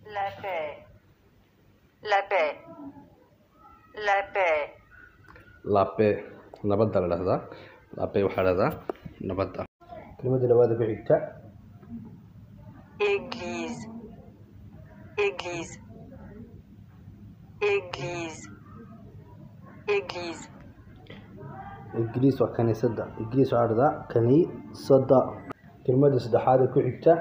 La paix. La paix. La paix. lape nabadda la dhahdaa lape waxaa la dhahdaa nabadda kelimada labaada ku xigta Église. Église. Église. Église. ingiriis waa kaniisadda ingiriis waxaa la dhahdaa kaniisadda kelimada saddexaad ee ku xigta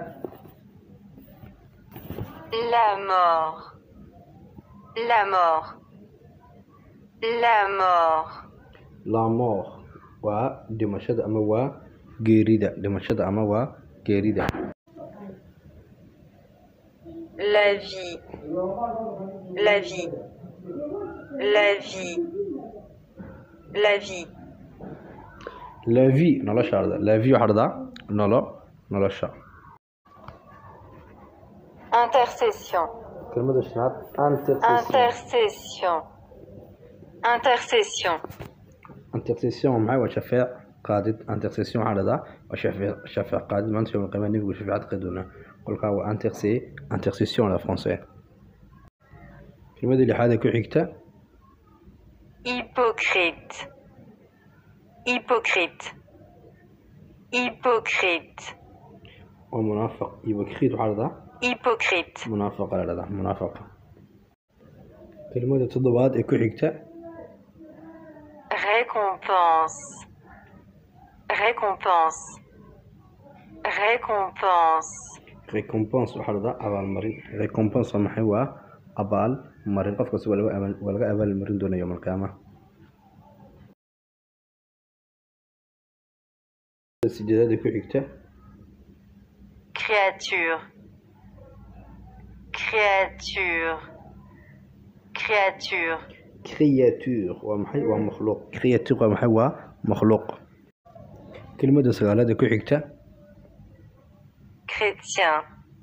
La mort. La mort. La mort. la mort waa dhimashada ama waa geerida dhimashada ama waa geerida La vie. La vie. La vie. La vie. la vie nolosha la dhahdaa la vie waxaa la dhahdaa nolo nolosha Intercession. kelimada shanaad intercession Intercession. Intercession. intercession maxay waa shafeec qaadid intercession waxaa la dhahdaa waa shafeec shafeec qaadid maanta yawm alqiyaama nebigu shafeecad qaadi doonaa kolkaa waa interce intercession la français kelimada lixaad ee ku xigta Hypocrite. Hypocrite. Hypocrite. waa munaafiq hypocrite waxaa la dhahdaa Hypocrite. munaafiqa la dhahdaa munaafiqa kelimada toddobaad ee ku xigta Récompense. Récompense. Récompense. recompense waxaa la dhahdaa abaalmarin recompense waa maxay waa abaal marin qof kasta waa laga abaal waa laga abaalmarin doonaa yawm alqiyaama sideedaad ee ku xigta Créature. Créature. Créature. creature waa maxay waa makhluuq creature waa maxay waa makhluuq kelimada sagaalaad ee ku xigta Chrétien.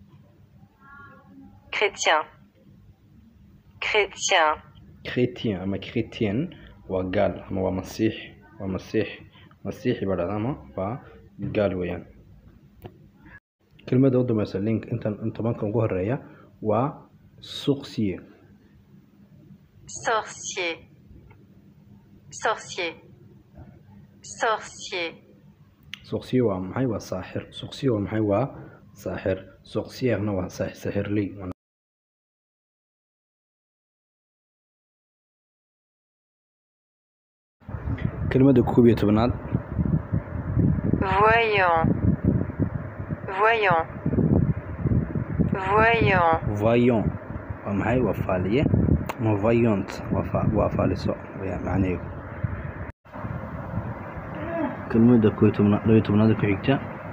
Chrétien. Chrétien. chrétien ama chrétien waa gaal ama waa masiix waa masiix masiixi baa dhahdaa ama waa gaal weeyaan kelimada u dambeysa link intan in tobanka ugu horeeya waa suqsiye Sorcier. Sorcier. Sorcier. suqsiye waa maxay waa saaxir suqsiye waa maxay waa saaxir suqsiyerna waa saax- saaxirley kelimada koob iyo tobanaad Voyant. Voyant. Voyant. vaillant waa maxay waa faaliye ama vaillant waa fa- waa faaliso weeyaan macnaheedu kelimada koob iyo tobnaad laba iyo tobnaad ku xigta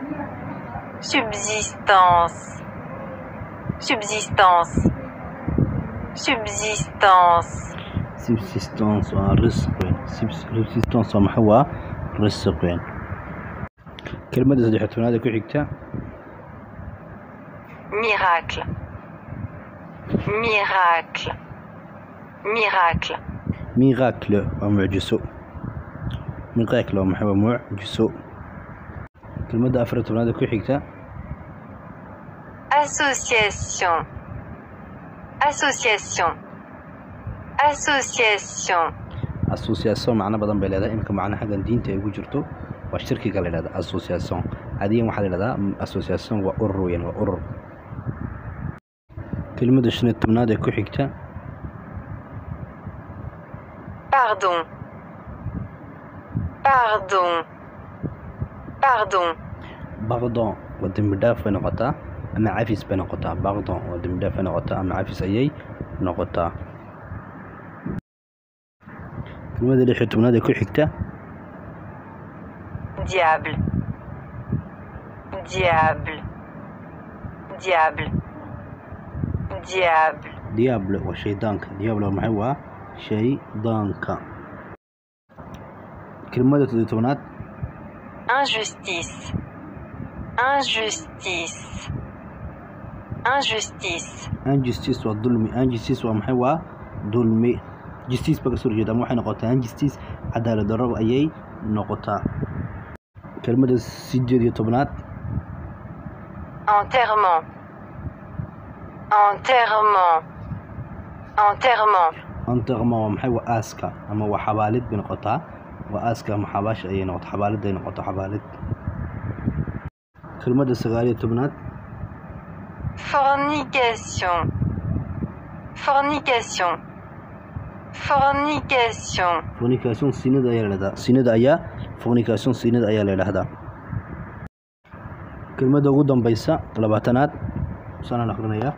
Subsistance. Subsistance. Subsistance. subsistance waa risq weyn Subs- subsistance waa maxay waa risq weyn kelimada saddex iyo tobnaad ku xigta Miracle. Miracle. Miracle. miracle waa mucjiso miracle waa maxay waa mucjiso kelimada afar iyo tobnaad ku xigta Association. Association. Association. association macno badan bay leedahay imika macno xaggan diinta ay ugu jirto waa shirkiga la yidhahda association adigan waxaa la yidhahdaa mm, association waa urur weeyaan waa urur kelimada shan iyo tobnaad ee ku xigta Pardon. Pardon. Pardon. bardon waa dembi dhaaf bay noqotaa ama cafis bay noqotaa bardon waa dembi dhaaf bay noqotaa ama cafis ayay noqotaa kelimada lix iyo tobnaad ee ku xigta Diable. Diable. Diable. Diable. diable waa shaydaanka diable waa maxay waa shaydaanka kelimada toddobiyo tobnaad Injustice. Injustice. Injustice. injustice waa dulmi injustice waa maxay waa dulmi justice ba kasoo horjeeda ama waxay noqotaa injustice cadaalad darro ayay noqotaa kelmada sideed iyo tobnaad Enterrement. enterrement, enterrement, anterma waa maxay waa aaska ama waa xabaalid bay noqotaa waa aaska ama xabaasha ayay noqoto xabaalid ay noqoto xabaalid kelmadda sagaal iyo tobnaad fornication, fornication, fornication, fornication sinida ayaa la yidhahdaa sinida ayaa fornication sinida ayaa la yidhahdaa kelmadda ugu dambaysa labaatanaad sanaan akhrinayaa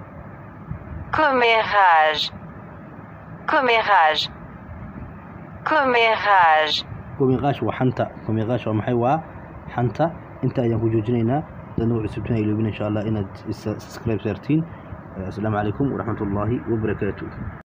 commérage, commérage, commérage. gomiqaash waa xanta gomiqaash waa maxay waa xanta inta ayaan ku joojinaynaa dadna wuxuu subtina iloobin insha allah inaad is- subscribe saartiin asalaamu calaykum waraxmat ullaahi wabarakaatu